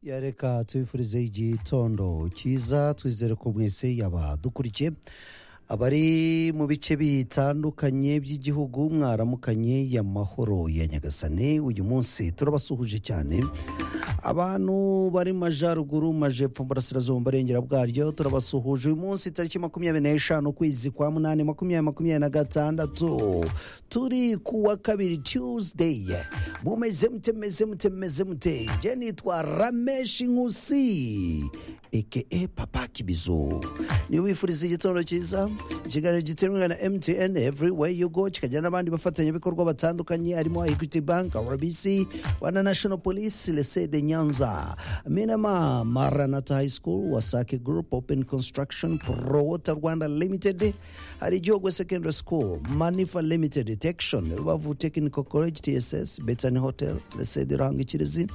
ya reka tubifurize igitondo cyiza twizere ko mwese yaba dukurikiye abari mu bice bitandukanye by'igihugu mwaramukanye y'amahoro ya nyagasane uyu munsi turabasuhuje cyane abantu bari mu majyaruguru mu majepfo mu burasirazuba mu barengera bwaryo turabasuhuje uyu munsi tariki makumyabiri n'eshanu ukwezi kwa munani makumyabiri makumyabiri na gatandatu turi ku wa kabiri tuesday mumeze mute meze mute meze mute njye nitwa rameshi nkusi eke papa kibizo niyo wifuriza igitondo cyiza ikiganiro giterwa na mtn everywhere you go kikagira n'abandi bafatanyabikorwa batandukanye harimo equity bank rbc rwanda national police lese de nyanza minama maranata high school wasake group open construction prowota rwanda limited hari igihugu secondary school manifa limited detection rubavu technical college tss betani hotel lese de rangikirizi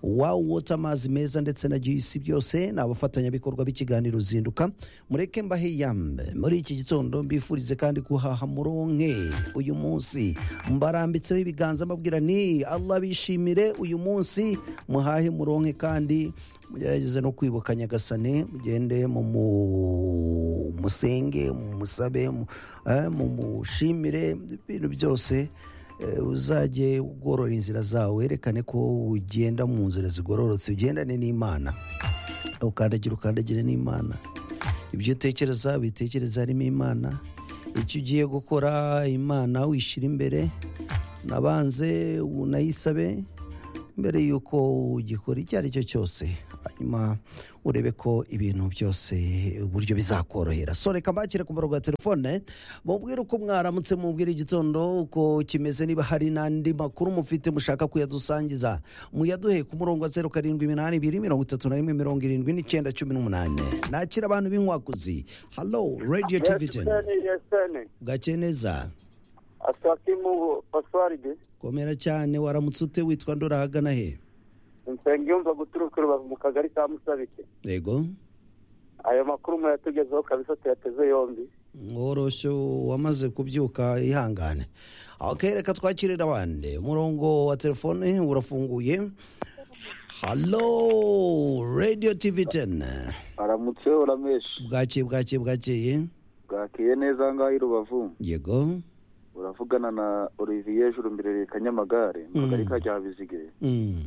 wawu wota amazi meza ndetse na gisi byose ni abafatanyabikorwa b'ikiganiro zinduka mureke mbahe yambe muri iki gitondo mbifurize kandi guhaha muronke uyu munsi mbarambitseho ibiganza mbabwira ni allah bishimire uyu munsi muhahe muronke kandi mugerageze no kwibuka nyagasane mugende mu mu- musenge mu musabe mu- eh, mu mushimire ibintu byose eh, uzajye ugorora inzira zawe werekane ko ugenda mu nzira zigororotse ugendane n'imana ukandagira ukandagire n'imana ibyo utekereza bitekereza harimo imana icyo ugiye gukora imana wishyira imbere nabanze unayisabe mbere y'uko ugikora icyo ari cyo cyose hanyuma urebe ko ibintu byose uburyo bizakorohera so reka mbakire ku murongo wa telefone mubwire uko mwaramutse mubwire igitondo uko kimeze niba hari n'andi makuru mufite mushaka kuyadusangiza muyaduhe ku murongo wa zeru karindwi iminani ibiri mirongo itatu na rimwe mirongo irindwi n'icyenda cumi n'umunani nakira abantu b'inkwakuzi halo radiyo tiviteni yesene bwake neza asakimu paswaride komera cyane waramutse ute witwa ndora ahagana he nsengiyumva guturuka rubavu mu kagari ka musabike yego ayo makuru murayatugezeho kabisa tuyateze yombi woroshyo wamaze kubyuka ihangane ok reka twakirira abandi umurongo wa telefone urafunguye halo radiyo tivi teni aramutse urameshi bwakeye bwakeye bwakeye bwakiye neza ngaho i rubavu yego uravugana na olivier jurumbirere kanyamagare mu Mm. kagari ka ryabizige Mm,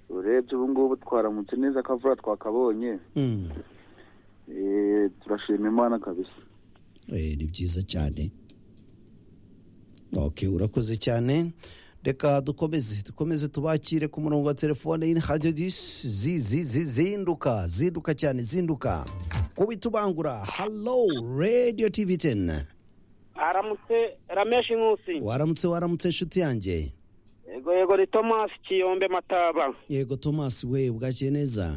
urebye ubu ngubu twaramutse neza akavura twakabonye mm. Eh, turashima imana kabisa Eh, ni byiza cyane ok urakoze cyane reka dukomeze dukomeze tubakire ku murongo wa telefone y'inhajya zinduka zinduka cyane zinduka kubita ubangura halo radiyo tivi teni aramutse rameshi nkusi waramutse waramutse inshuti yanjye yego yego ni tomasi kiyombe mataba yego tomasi we bwakiye neza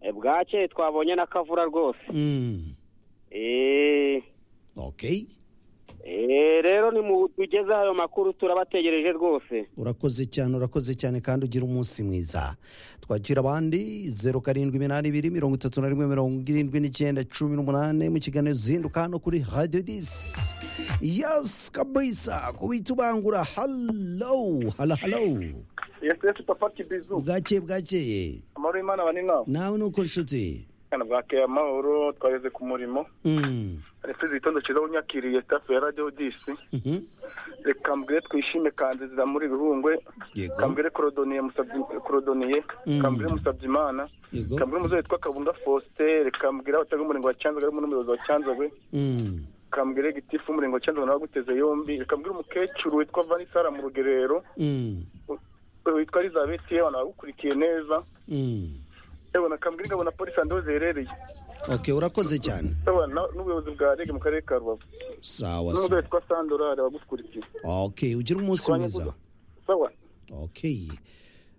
E, bwakeye twabonye n'akavura rwose Mm, Eh, ok eh, rero nimutugezeho ayo makuru turabategereje rwose urakoze cyane urakoze cyane kandi ugira umunsi mwiza twakira abandi zeru karindwi iminani ibiri mirongo itatu na rimwe mirongo irindwi n'icyenda cumi n'umunani mu kiganiro zinduka hano kuri radiyo disi yasi kabisa kubita ubangura halo halo halo yesesi papa kibizu bwakeye bwakeye amahoro y'imana bane nawe nawe ni uko nshuti kana bwakeye amahoro twageze ku murimo Mm, reka igitondo cyiza wunyakiriye tafu ya radiyo disi mhm, reka mbwire twishime kanze zira muri bihungwe Yego. reka mbwire korodoniye musabye korodoniye Mm. reka mbwire musabye imana Yego. reka mbwire umuzungu witwa kabunda faustin reka mbwire abataga umurenge wa cyanzarwe harimo n'umuyobozi wa cyanzarwe mm, reka mbwire gitifu umurenge wa cyanzarwe nawe aguteze yombi reka mbwire umukecuru witwa vanisara mu rugerero mm, witwa elizabeth yewe abagukurikiye neza mm. yewe na kambwira ingabo na polisi andi ziherereye ok urakoze cyane yewe na- n'ubuyobozi bwa rege mu karere ka rubavu sawa n'umugore sawa witwa sandorari abagukurikiye ok ugira umunsi mwiza sawa ok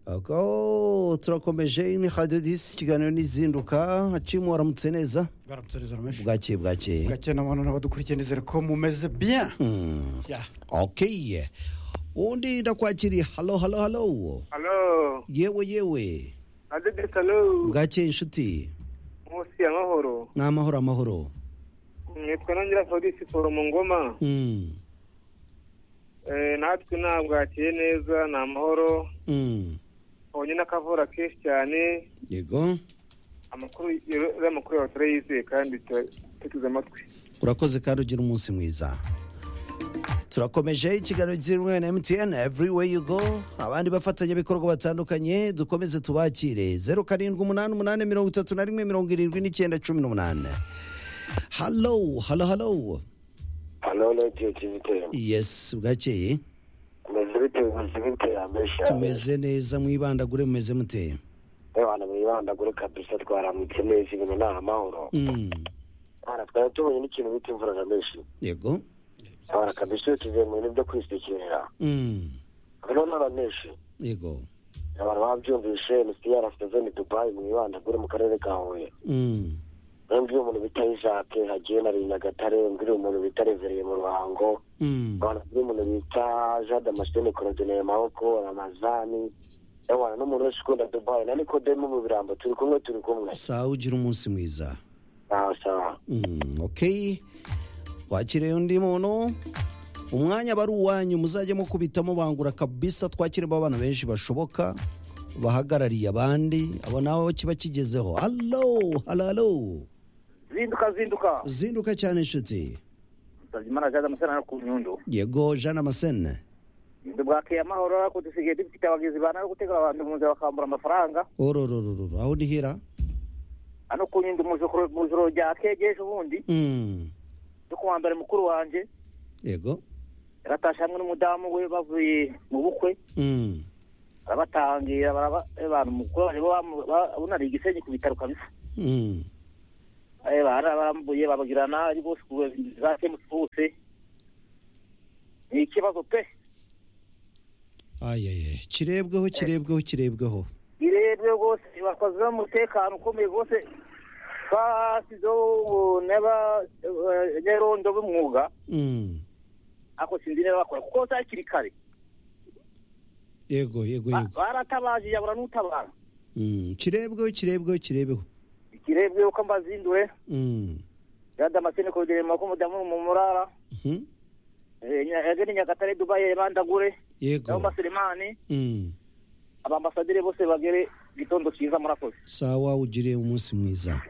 Ako, turakomeje ni radiyo disi ikiganiro n'izinduka hacimu waramutse neza baramutse neza rameshi bwakeye bwakeye gake n'abantu n'abadukurikiye nizere ko mumeze bien Mm, Ya. ok undi ndakwakiriye halo halo halo halo yewe yewe adedesi halo bwakeye inshuti munsi ya mahoro ni amahoro amahoro nitwa nongera fabrice paul mu ngoma Mm, Eh, natwe ntabwo hakiye neza ni amahoro mm, onyine akavura kenshi cyane yego amakuru uriya makuru yawe turayizeye kandi turateze amatwi urakoze kandi ugira umunsi mwiza turakomeje ikiganiro cy'imwe na mtn everywhere you go abandi bafatanyabikorwa batandukanye dukomeze tubakire zeru karindwi umunani umunani mirongo itatu na rimwe mirongo irindwi n'icyenda cumi n'umunani halo halo halo hano ni keke bitera yesi bwakeye tumeze bite ubuzima bitera amenshi tumeze neza mwibandagure mumeze mute abantu mwibandagure kabisa twaramutse neza ibintu ni amahoro Mm, abana twari tubonye n'ikintu bita imvura na menshi yego abana kabisa iyo tuvuye mu bintu byo kwisukirira Mm, hano n'aba menshi yego abantu babyumvishe misiyari afite zone dubayi mwibandagure mu karere ka huye Mm, mwembi iyo umuntu bita isake hagiye na nyagatare mbwira umuntu bita revereye mu ruhango mm, abantu bamwe umuntu bita jade amasitene korodineye maboko ramazani yabana n'umuntu wese ukunda dubayi na nikodemu mu birambo turi kumwe turi kumwe sawa ugira umunsi mwiza sawa sawa Mm, okay wakiriye undi muntu umwanya aba ari uwanyu muzajye mukubitamo bangura kabisa twakiremo abana benshi bashoboka bahagarariye abandi abo nawe kiba kigezeho halo halo halo zinduka zinduka zinduka cyane inshuti usabye imana jaza amasana ku nyundo yego jean amasene bwakeye amahoro ariko dusigaye dufite abagizi ba nabi gutegura abantu mu nzira bakambura amafaranga orororororo aho nihira hano ku nyundo mu joro- mu joro rya kege ejo bundi Mm, yo ku wa mbere mukuru wanjye yego yaratashe hamwe n'umudamu we bavuye mu bukwe Mm, arabatangira baraba- eh, abantu mukuru wanjye bo bamu- ba- bunariye igisenyi ku bitaro kabisa mm, Eh, bararambuye babagirana ari bose ku zakemutse bose ni ikibazo pe ayaye kirebweho kirebweho kirebweho irebwe rwose bakoze umutekano ukomeye rwose twasizeho ubu n'abanyarondo b'umwuga Mm, ariko sinzi niba bakora kuko za hakiri kare yego yego Ba- yego baratabaje yabura n'utabara Mm, kirebweho kirebweho kirebweho ikirebwe yuko mbazindure Mm, yadda amasene koderema ko mudamu mu murara mhm. yagene nyagatare dubayi bandagure nabo yego baselemani Mm. abambasadire bose bagere gitondo cyiza murakoze sawa ugiriye umunsi mwiza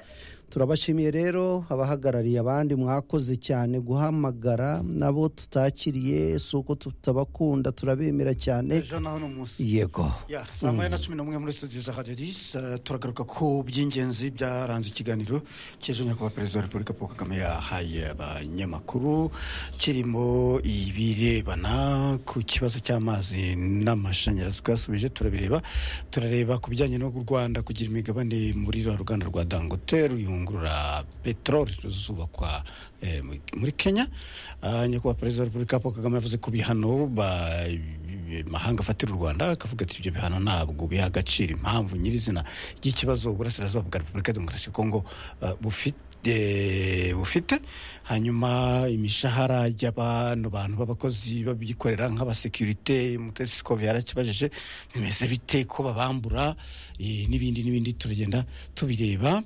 turabashimiye rero abahagarariye abandi mwakoze cyane guhamagara nabo tutakiriye si uko tutabakunda turabemera cyane ejo naho ni umunsi yego ya saa moya na cumi n'umwe muri studio za radiyo disi eh, turagaruka ku by'ingenzi byaranze ikiganiro cy'ejo nyakubahwa perezida wa repubulika paul kagame yahaye abanyamakuru kirimo ibirebana ku kibazo cy'amazi n'amashanyarazi twasubije turabireba turareba ku bijyanye no Rwanda kugira imigabane muri rwa ruganda rwa dangote ruyungurura peteroli ruzubakwa eh, mu- muri kenya Ah, nyakubahwa perezida wa repubulika paul kagame yavuze ku bihano ba mahanga afatira u rwanda akavuga ati ibyo bihano ntabwo biha agaciro impamvu nyirizina y'ikibazo uburasirazuba bwa repubulika ya demokarasi ya kongo eh, bufite eh, bufite hanyuma imishahara y'abantu bantu b'abakozi babyikorera nk'abasekirite mutesi sikove yarakibajije bimeze bite ko babambura eh, n'ibindi n'ibindi turagenda tubireba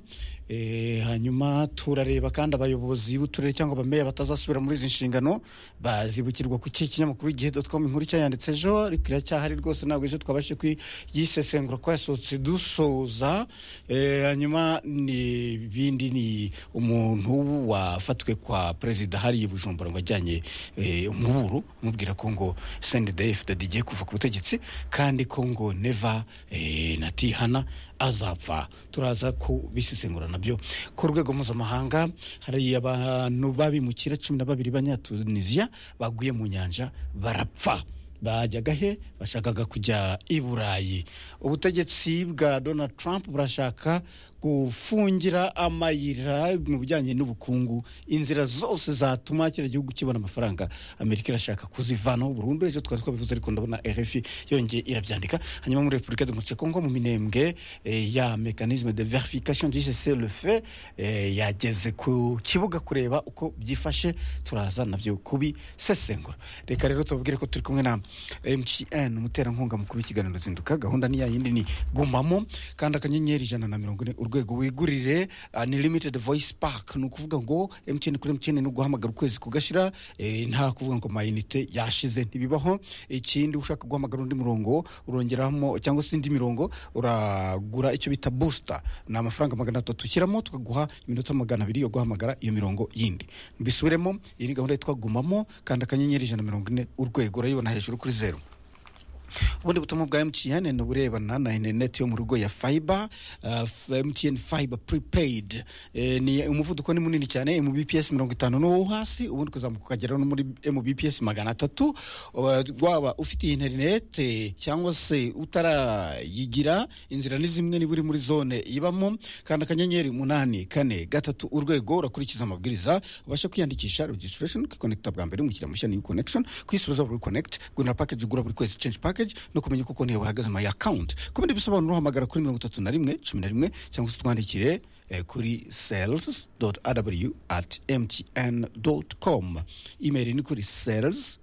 Eh, hanyuma turareba kandi abayobozi b'uturere cyangwa abameya batazasubira muri izi nshingano bazibukirwa ku kihe kinyamakuru igihe com inkuru cyayanditse ejo ariko iracyahari rwose ntabwo ejo twabashe kuyisesengura ko yasohotse dusoza Eh, hanyuma ni ibindi ni umuntu wafatwe kwa perezida hariya i bujumbura ngo ajyanye eh, umuburu amubwira ko ngo sndf igiye kuva ku butegetsi kandi ko ngo neva eh, natihana azapfa turaza kubisesengura nabyo ku rwego mpuzamahanga hari abantu babimukira cumi na babiri banyatunisiya baguye mu nyanja barapfa bajyaga he bashakaga kujya i burayi ubutegetsi bwa donald trump burashaka gufungira amayira mu bijyanye n'ubukungu inzira zose zatuma kiriya gihugu kibona amafaranga amerika irashaka kuzivanaho burundu ejo twari twabivuze ariko ndabona rfi yongeye irabyandika hanyuma muri repubulika demokarasi ya kongo mu minembwe eh, ya mekanisme de verification du cessez le feu eh, yageze ku kibuga kureba uko byifashe turaza nabyo kubisesengura reka rero tubabwire ko turi kumwe na mtn umuterankunga mukuru w'ikiganiro zinduka gahunda ni ya yindi ni gumamo kandi akanyenyeri ijana na mirongo ine urwego rwego wigurire unlimited voice pack ni ukuvuga ngo mtn kuri mtn ni uguhamagara ukwezi kugashira eh, nta kuvuga ngo amayinite yashize ntibibaho ikindi ushaka guhamagara undi murongo urongeramo cyangwa se indi mirongo uragura icyo bita booster ni amafaranga magana atatu ushyiramo tukaguha iminota magana abiri yo guhamagara iyo mirongo yindi mbisubiremo iyi ni gahunda yitwa gumamo kanda akanyenyeri ijana na mirongo ine urwego urayibona hejuru kuri zeru ubundi butumwa bwa mtn ni uburebana na interineti yo mu rugo ya fiber uh, f- mtn fiber prepaid Eh, ni umuvuduko ni munini cyane mbps mirongo itanu n'uwo hasi ubundi ukazamuka ukagera no muri mbps magana atatu Uh, waba ufite iyi interineti cyangwa se utarayigira inzira ni zimwe niba uri muri zone ibamo kanda akanyenyeri umunani kane gatatu urwego urakurikiza amabwiriza ubasha kwiyandikisha registration ukikonekita bwa mbere umukiriya mushya new connection kwisubiza buri connect gunara package ugura buri kwezi change package no kumenya uko konti yawe ihagaze my account ku bindi bisobanuro uhamagara kuri mirongo itatu na rimwe cumi na rimwe cyangwa se utwandikire eh, kuri sales rw at mtn com email ni kuri sales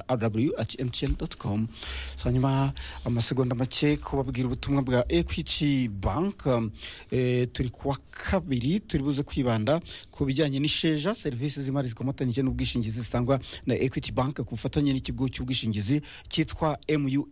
rw at mtn com so hanyuma amasegonda make kubabwira ubutumwa bwa equity bank um, eh, turi kuwa kabiri turi buze kwibanda ku bijyanye n'isheja serivisi z'imari zikomatanyije n'ubwishingizi zitangwa na equity bank ku bufatanye n'ikigo cy'ubwishingizi cyitwa mua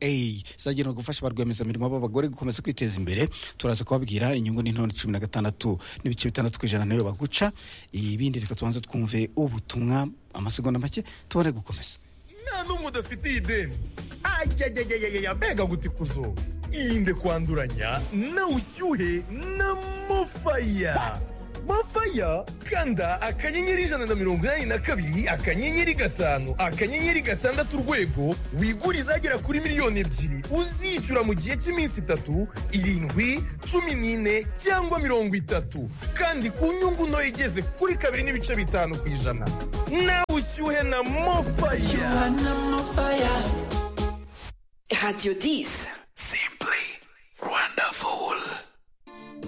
zagenewe gufasha ba rwiyemezamirimo b'abagore gukomeza kwiteza imbere turaza kubabwira inyungu n'intonde cumi na gatandatu n'ibice bitandatu ku ijana nayo baguca ibindi reka tubanze twumve ubutumwa amasegonda make tubone gukomeza nta n'umwe udafitiye ideni ajyajyajyajya mbega guti ku zuba irinde kwanduranya na ushyuhe na mofaya mofaya kanda akanyenyeri ijana na mirongo inani na kabiri akanyenyeri gatanu akanyenyeri gatandatu urwego wigure izagera kuri miliyoni ebyiri uzishyura mu gihe cy'iminsi itatu irindwi cumi n'ine cyangwa mirongo itatu kandi ku nyungu nto igeze kuri kabiri n'ibice bitanu ku ijana nawe ushyuhe na mofaya Radio 10.